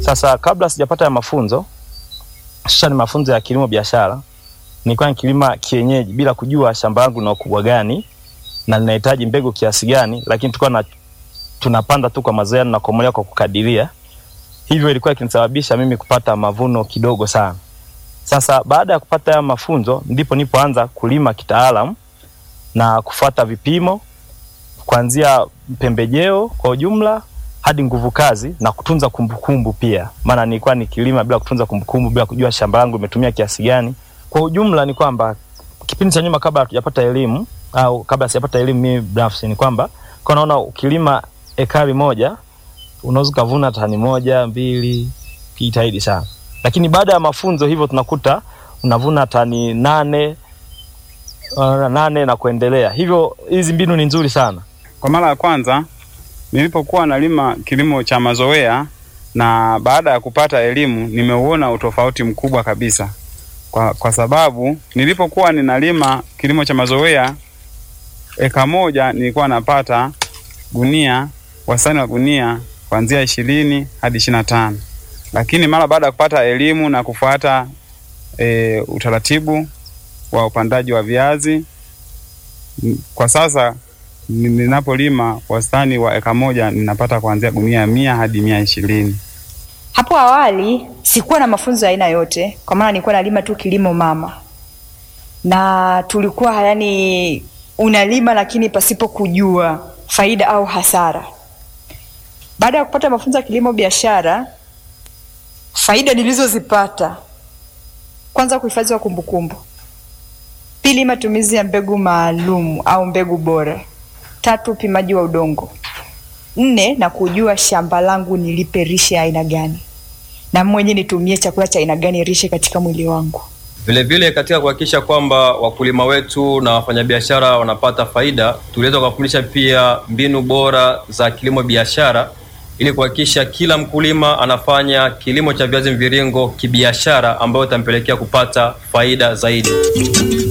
Sasa kabla sijapata ya mafunzo, sasa ni mafunzo ya kilimo biashara, nilikuwa nikilima kienyeji bila kujua shamba langu lina ukubwa gani na linahitaji mbegu kiasi gani, lakini tulikuwa na tunapanda tu kwa mazoea na kukomolewa kwa kukadiria. Hivyo ilikuwa ikinisababisha mimi kupata mavuno kidogo sana. Sasa baada ya kupata haya mafunzo ndipo nipoanza kulima kitaalamu na kufuata vipimo kuanzia pembejeo kwa ujumla hadi nguvu kazi na kutunza kumbukumbu pia, maana nilikuwa nikilima bila kutunza kumbukumbu, bila kujua shamba langu limetumia kiasi gani. Kwa ujumla ni kwamba kipindi cha nyuma, kabla hatujapata elimu au kabla sijapata elimu mimi binafsi, ni kwamba kwa naona ukilima ekari moja unaweza ukavuna tani moja mbili, kijitahidi sana, lakini baada ya mafunzo hivyo tunakuta unavuna tani nane uh, nane na kuendelea. Hivyo hizi mbinu ni nzuri sana. Kwa mara ya kwanza nilipokuwa nalima kilimo cha mazoea na baada ya kupata elimu nimeuona utofauti mkubwa kabisa, kwa, kwa sababu nilipokuwa ninalima kilimo cha mazoea eka moja nilikuwa napata gunia, wastani wa gunia kuanzia ishirini hadi ishirini na tano lakini mara baada ya kupata elimu na kufuata e, utaratibu wa upandaji wa viazi kwa sasa ninapolima wastani wa eka moja ninapata kuanzia gunia mia hadi mia ishirini. Hapo awali sikuwa na mafunzo ya aina yote, kwa maana nilikuwa nalima tu kilimo mama, na tulikuwa yani unalima lakini pasipo kujua faida au hasara. Baada ya kupata mafunzo ya kilimo biashara, faida nilizozipata, kwanza, kuhifadhi wa kumbukumbu; pili, matumizi ya mbegu maalum au mbegu bora; tatu, upimaji wa udongo; nne, na kujua shamba langu nilipe rishe ya aina gani na mwenye nitumie chakula cha aina gani rishe katika mwili wangu. Vilevile katika kuhakikisha kwamba wakulima wetu na wafanyabiashara wanapata faida, tuliweza kuwafundisha pia mbinu bora za kilimo biashara ili kuhakikisha kila mkulima anafanya kilimo cha viazi mviringo kibiashara, ambayo itampelekea kupata faida zaidi.